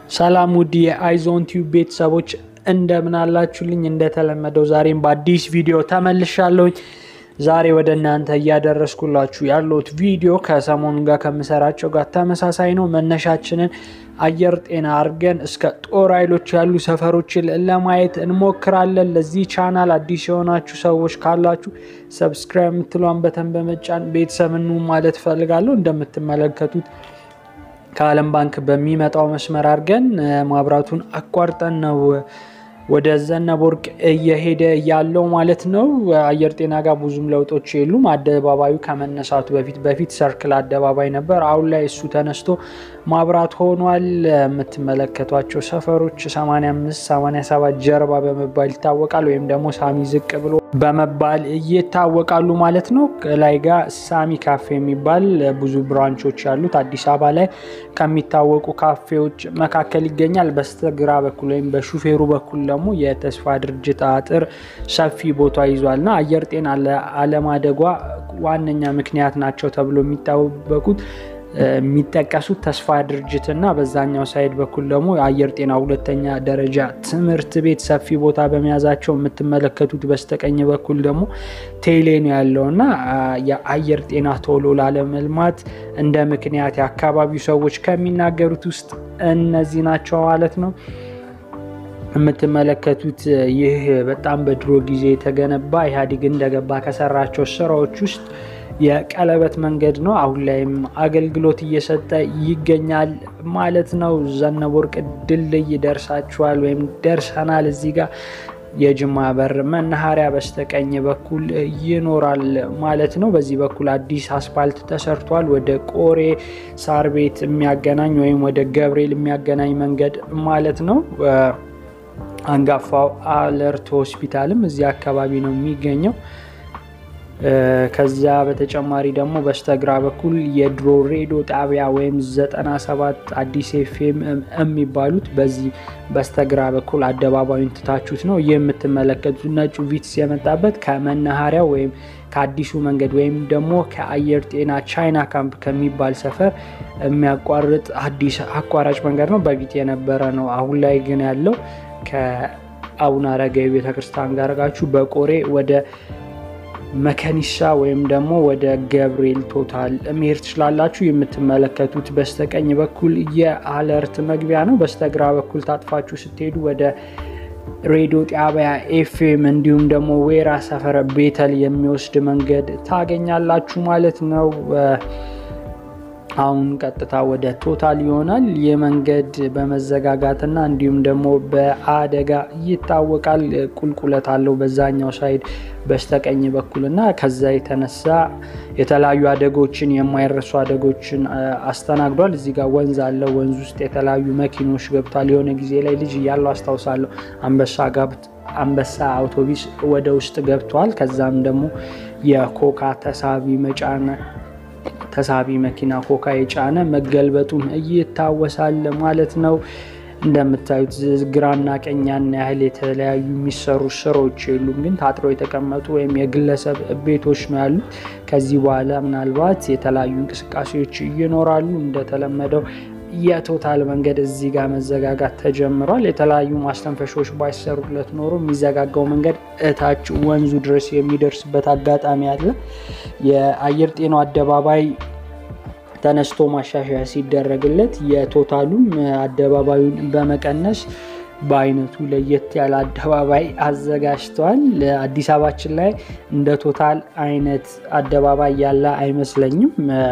ሰላም ውድ የአይዞን ቲዩብ ቤተሰቦች እንደምን አላችሁልኝ? እንደተለመደው ዛሬም በአዲስ ቪዲዮ ተመልሻለሁኝ። ዛሬ ወደ እናንተ እያደረስኩላችሁ ያለሁት ቪዲዮ ከሰሞኑ ጋር ከምሰራቸው ጋር ተመሳሳይ ነው። መነሻችንን አየር ጤና አድርገን እስከ ጦር ኃይሎች ያሉ ሰፈሮችን ለማየት እንሞክራለን። ለዚህ ቻናል አዲስ የሆናችሁ ሰዎች ካላችሁ ሰብስክራይብ የምትሏን በተን በመጫን ቤተሰብ ኑ ማለት እፈልጋለሁ። እንደምትመለከቱት ከዓለም ባንክ በሚመጣው መስመር አድርገን ማብራቱን አቋርጠን ነው ወደ ዘነበ ወርቅ እየሄደ ያለው ማለት ነው። አየር ጤና ጋር ብዙም ለውጦች የሉም። አደባባዩ ከመነሳቱ በፊት በፊት ሰርክል አደባባይ ነበር። አሁን ላይ እሱ ተነስቶ ማብራት ሆኗል። የምትመለከቷቸው ሰፈሮች 85 87 ጀርባ በመባል ይታወቃል። ወይም ደግሞ ሳሚ ዝቅ ብሎ በመባል ይታወቃሉ ማለት ነው። ላይ ጋር ሳሚ ካፌ የሚባል ብዙ ብራንቾች ያሉት አዲስ አበባ ላይ ከሚታወቁ ካፌዎች መካከል ይገኛል። በስተግራ በኩል ወይም በሹፌሩ በኩል ደግሞ የተስፋ ድርጅት አጥር ሰፊ ቦታ ይዟል እና አየር ጤና ለአለማደጓ ዋነኛ ምክንያት ናቸው ተብሎ የሚታወቁት የሚጠቀሱት ተስፋ ድርጅት እና በዛኛው ሳይድ በኩል ደግሞ አየር ጤና ሁለተኛ ደረጃ ትምህርት ቤት ሰፊ ቦታ በመያዛቸው የምትመለከቱት በስተቀኝ በኩል ደግሞ ቴሌ ነው ያለው እና የአየር ጤና ቶሎ ላለመልማት እንደ ምክንያት የአካባቢው ሰዎች ከሚናገሩት ውስጥ እነዚህ ናቸው ማለት ነው። የምትመለከቱት ይህ በጣም በድሮ ጊዜ የተገነባ ኢህአዴግ እንደገባ ከሰራቸው ስራዎች ውስጥ የቀለበት መንገድ ነው። አሁን ላይም አገልግሎት እየሰጠ ይገኛል ማለት ነው። ዘነበ ወርቅ ድልድይ ደርሳችኋል ወይም ደርሰናል። እዚህ ጋር የጅማ በር መናኸሪያ በስተቀኝ በኩል ይኖራል ማለት ነው። በዚህ በኩል አዲስ አስፓልት ተሰርቷል። ወደ ቆሬ ሳር ቤት የሚያገናኝ ወይም ወደ ገብርኤል የሚያገናኝ መንገድ ማለት ነው። አንጋፋው አለርት ሆስፒታልም እዚህ አካባቢ ነው የሚገኘው። ከዚያ በተጨማሪ ደግሞ በስተግራ በኩል የድሮ ሬዲዮ ጣቢያ ወይም 97 አዲስ ኤፍኤም የሚባሉት በዚህ በስተግራ በኩል አደባባዩን ትታችሁት ነው። ይህ የምትመለከቱት ነጩ ቪትስ የመጣበት ከመናኸሪያው ወይም ከአዲሱ መንገድ ወይም ደግሞ ከአየር ጤና ቻይና ካምፕ ከሚባል ሰፈር የሚያቋርጥ አዲስ አቋራጭ መንገድ ነው። በፊት የነበረ ነው። አሁን ላይ ግን ያለው ከአቡነ አረጋዊ ቤተክርስቲያን ጋር አድርጋችሁ በቆሬ ወደ መከኒሳ ወይም ደግሞ ወደ ገብርኤል ቶታል መሄድ ትችላላችሁ። የምትመለከቱት በስተቀኝ በኩል የአለርት መግቢያ ነው። በስተግራ በኩል ታጥፋችሁ ስትሄዱ ወደ ሬዲዮ ጣቢያ ኤፍኤም እንዲሁም ደግሞ ዌራ ሰፈረ ቤተል የሚወስድ መንገድ ታገኛላችሁ ማለት ነው። አሁን ቀጥታ ወደ ቶታል ይሆናል። ይህ መንገድ በመዘጋጋትና እንዲሁም ደግሞ በአደጋ ይታወቃል። ቁልቁለት አለው በዛኛው ሳይድ በስተቀኝ በኩል እና ከዛ የተነሳ የተለያዩ አደጎችን የማይረሱ አደጎችን አስተናግዷል። እዚህ ጋር ወንዝ አለ። ወንዝ ውስጥ የተለያዩ መኪኖች ገብቷል። የሆነ ጊዜ ላይ ልጅ እያለው አስታውሳለሁ አንበሳ ጋብት አንበሳ አውቶቢስ ወደ ውስጥ ገብቷል። ከዛም ደግሞ የኮካ ተሳቢ መጫነ ተሳቢ መኪና ኮካ የጫነ መገልበጡን ይታወሳል ማለት ነው። እንደምታዩት ግራና ቀኝ ያን ያህል የተለያዩ የሚሰሩ ስራዎች የሉም፣ ግን ታጥረው የተቀመጡ ወይም የግለሰብ ቤቶች ነው ያሉት። ከዚህ በኋላ ምናልባት የተለያዩ እንቅስቃሴዎች ይኖራሉ። እንደተለመደው የቶታል መንገድ እዚህ ጋር መዘጋጋት ተጀምሯል። የተለያዩ ማስተንፈሻዎች ባይሰሩለት ኖሮ የሚዘጋጋው መንገድ እታች ወንዙ ድረስ የሚደርስበት አጋጣሚ አለ። የአየር ጤናው አደባባይ ተነስቶ ማሻሻያ ሲደረግለት የቶታሉም አደባባዩን በመቀነስ በአይነቱ ለየት ያለ አደባባይ አዘጋጅተዋል። አዲስ አበባችን ላይ እንደ ቶታል አይነት አደባባይ ያለ አይመስለኝም።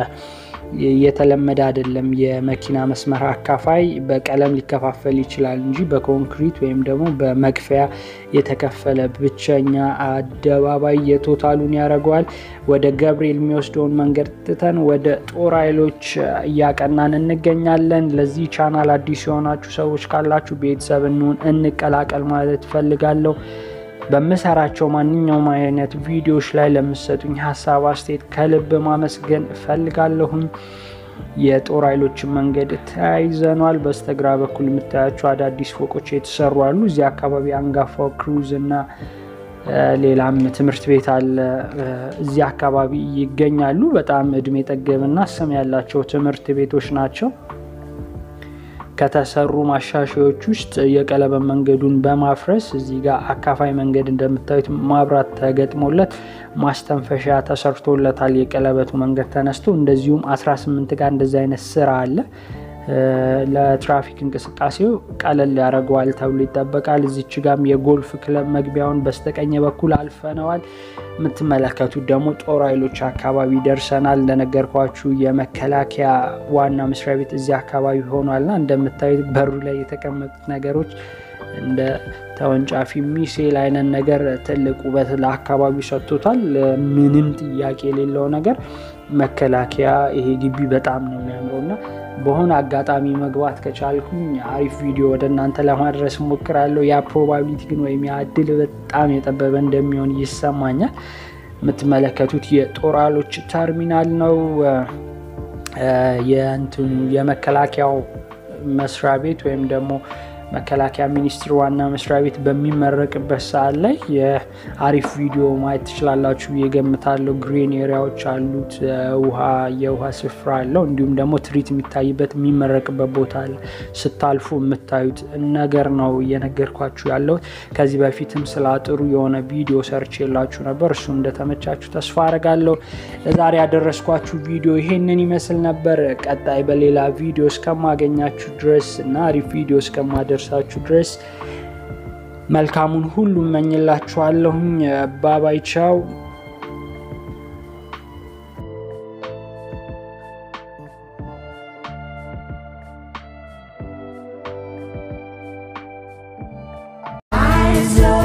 የተለመደ አይደለም። የመኪና መስመር አካፋይ በቀለም ሊከፋፈል ይችላል እንጂ በኮንክሪት ወይም ደግሞ በመክፈያ የተከፈለ ብቸኛ አደባባይ የቶታሉን ያደርገዋል። ወደ ገብርኤል የሚወስደውን መንገድ ትተን ወደ ጦር ኃይሎች እያቀናን እንገኛለን። ለዚህ ቻናል አዲስ የሆናችሁ ሰዎች ካላችሁ ቤተሰብ እንሁን፣ እንቀላቀል ማለት እፈልጋለሁ። በምሰራቸው ማንኛውም አይነት ቪዲዮዎች ላይ ለምሰጡኝ ሀሳብ አስተያየት ከልብ ማመስገን እፈልጋለሁኝ። የጦር ኃይሎችን መንገድ ተያይዘኗል። በስተግራ በኩል የምታያቸው አዳዲስ ፎቆች የተሰሩ አሉ። እዚህ አካባቢ አንጋፋው ክሩዝ እና ሌላም ትምህርት ቤት አለ። እዚህ አካባቢ ይገኛሉ። በጣም እድሜ ጠገብና ስም ያላቸው ትምህርት ቤቶች ናቸው። ከተሰሩ ማሻሻዮች ውስጥ የቀለበት መንገዱን በማፍረስ እዚህ ጋር አካፋይ መንገድ እንደምታዩት ማብራት ተገጥሞለት ማስተንፈሻ ተሰርቶለታል። የቀለበቱ መንገድ ተነስቶ እንደዚሁም 18 ጋር እንደዚህ አይነት ስራ አለ። ለትራፊክ እንቅስቃሴው ቀለል ያደርገዋል ተብሎ ይጠበቃል። እዚች ጋም የጎልፍ ክለብ መግቢያውን በስተቀኝ በኩል አልፈነዋል። የምትመለከቱት ደግሞ ጦር ኃይሎች አካባቢ ደርሰናል። እንደነገርኳችሁ የመከላከያ ዋና መስሪያ ቤት እዚህ አካባቢ ሆኗልና እንደምታዩት በሩ ላይ የተቀመጡት ነገሮች እንደ ተወንጫፊ ሚሳኤል አይነት ነገር ትልቅ ውበት ለአካባቢው ሰጥቶታል። ምንም ጥያቄ የሌለው ነገር መከላከያ ይሄ ግቢ በጣም ነው የሚያምረው እና በሆነ አጋጣሚ መግባት ከቻልኩኝ አሪፍ ቪዲዮ ወደ እናንተ ለማድረስ ሞክራለሁ። ያ ፕሮባቢሊቲ ግን ወይም ያ እድል በጣም የጠበበ እንደሚሆን ይሰማኛል። የምትመለከቱት የጦር ኃይሎች ተርሚናል ነው። የእንትኑ የመከላከያው መስሪያ ቤት ወይም ደግሞ መከላከያ ሚኒስቴር ዋና መስሪያ ቤት በሚመረቅበት ሰዓት ላይ የአሪፍ ቪዲዮ ማየት ትችላላችሁ ብዬ ገምታለሁ። ግሪን ኤሪያዎች አሉት፣ ውሃ የውሃ ስፍራ አለው። እንዲሁም ደግሞ ትርኢት የሚታይበት የሚመረቅበት ቦታ አለ። ስታልፉ የምታዩት ነገር ነው እየነገርኳችሁ ያለሁት። ከዚህ በፊትም ስለ አጥሩ የሆነ ቪዲዮ ሰርች የላችሁ ነበር። እሱ እንደተመቻችሁ ተስፋ አደርጋለሁ። ለዛሬ ያደረስኳችሁ ቪዲዮ ይሄንን ይመስል ነበር። ቀጣይ በሌላ ቪዲዮ እስከማገኛችሁ ድረስ እና አሪፍ ቪዲዮ እስከማደ ደርሳችሁ ድረስ መልካሙን ሁሉ እመኝላችኋለሁኝ። ባባይ ቻው። eyes